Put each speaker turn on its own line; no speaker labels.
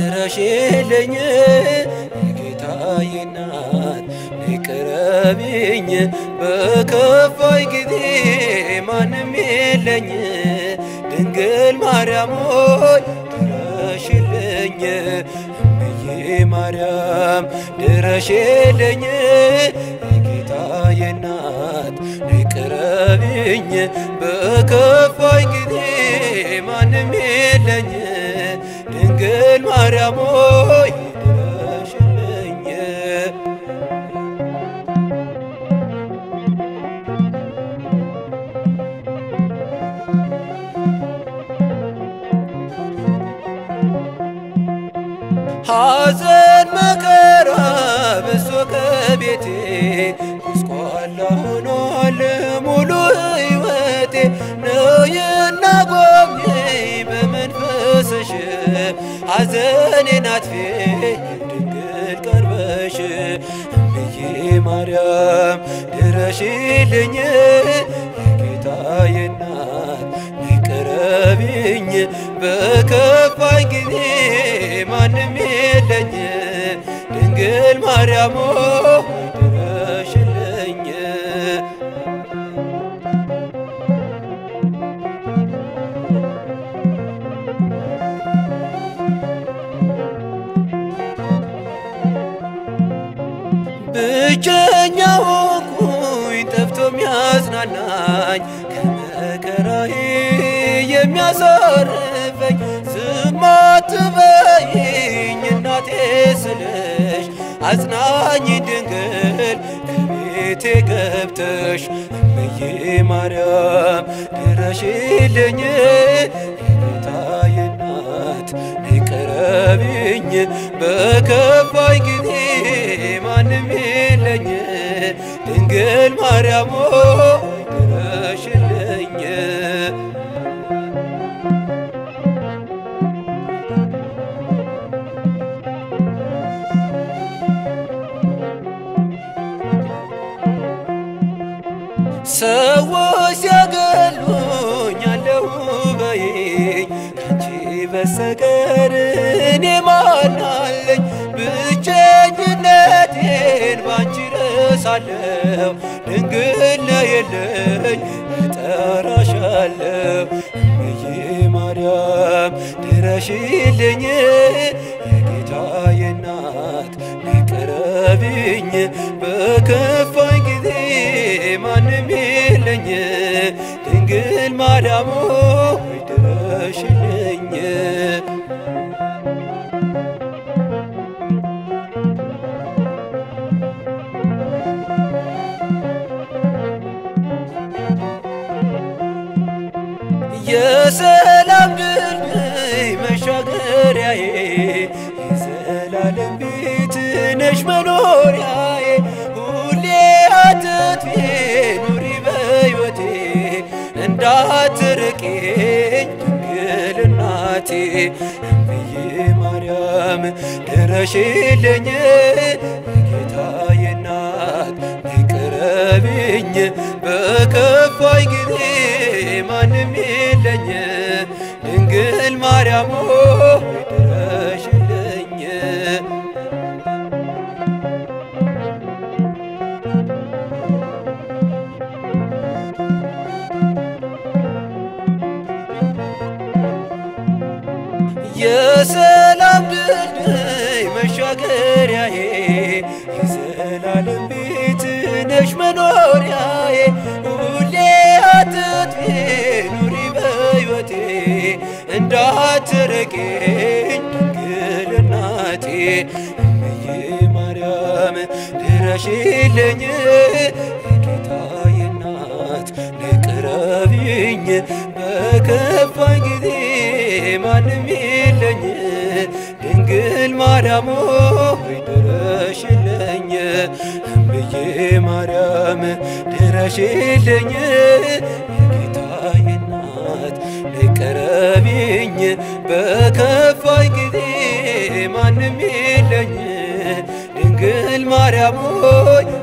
ድረሽልኝ የጌታዬ እናት ነይ ቅረቢኝ በከፋይ ጊዜ ማንም የለኝ ድንግል ማርያም ሆይ ድረሽልኝ እምዬ ማርያም ድረሽልኝ የጌታዬ እናት ነይ ቅረቢኝ በከፋይ ጊዜ ማንም የለኝ ድንግል ማርያም ሆይ ድረሽልኝ ሐዘን መከራ በሶ ከቤቴ ጉስቋላ ሆኗል ሙሉ ሕይወቴ ነይና ጎብኚኝ በመንፈስሽ ሐዘኔን አጥፊ ድንግል ቀርበሽ እምዬ ማርያም ድረሽልኝ የጌታዬ እናት ነይ ቅረቢኝ በከፋኝ ጊዜ ማንም የለኝ ድንግል ማርያም ሆይ ድረሽልኝ ብቸኛ ሆንኩኝ ጠፍቶ የሚያጽናናኝ ከመከራዬ የሚያሳርፈኝ ዝም አትበይኝ እናቴ ስልሽ አጽናኝ ድንግል ከቤቴ ገብተሽ እምዬ ማርያም ድረሽልኝ የጌታዬ እናት ነይ ቅረቢኝ በከፋኝ ጊዜ ማንም የለኝ ድንግል ማርያም ሆይ ድረሽልኝ ሰዎች ሲያገሉኝ አለሁ በይኝ ካንቺ በስተቀር እኔ ማን አለኝ? ብቸኝነቴን ባንቺ ረሳለሁ ድንግል ነይልኝ እጠራሻለሁ እምዬ ማርያም ድረሽልኝ የጌታዬ እናት ነይ ቅረቢኝ በከፋኝ ጊዜ ማንም የለኝ ድንግል ማርያም ሆይ ድረሽልኝ የሰላም ድልድይ መሻገሪያዬ የዘላለም ቤት ነሽ መኖሪያዬ ሁሌ አትጥፊ ኑሪ በሕይወቴ እንዳትርቂኝ ድንግል እናቴ እምዬ ማርያም ድረሽልኝ የጌታዬ እናት ነይ ቅረቢኝ በከፋኝ ጊዜ ማንም የለኝ ድንግል ማርያም ሆይ ድረሽልኝ የሰላም ድልድይ መሻገሪያዬ የዘላለም ቤት ነሽ መኖሪያዬ ሁሌ አትጥፊ ኑሪ በሕይወቴ እንዳትርቂኝ ድንግል እናቴ እምዬ ማርያም ድረሽልኝ የጌታዬ እናት ነይ ቅረቢኝ በከፋኝ ጊዜ ማንም የለኝ ድንግል ማርያም ሆይ ድረሽልኝ እምዬ ማርያም ድረሽልኝ የጌታዬ እናት ነይ ቅረቢኝ በከፋኝ ጊዜ ማንም የለኝ ድንግል ማርያም ሆይ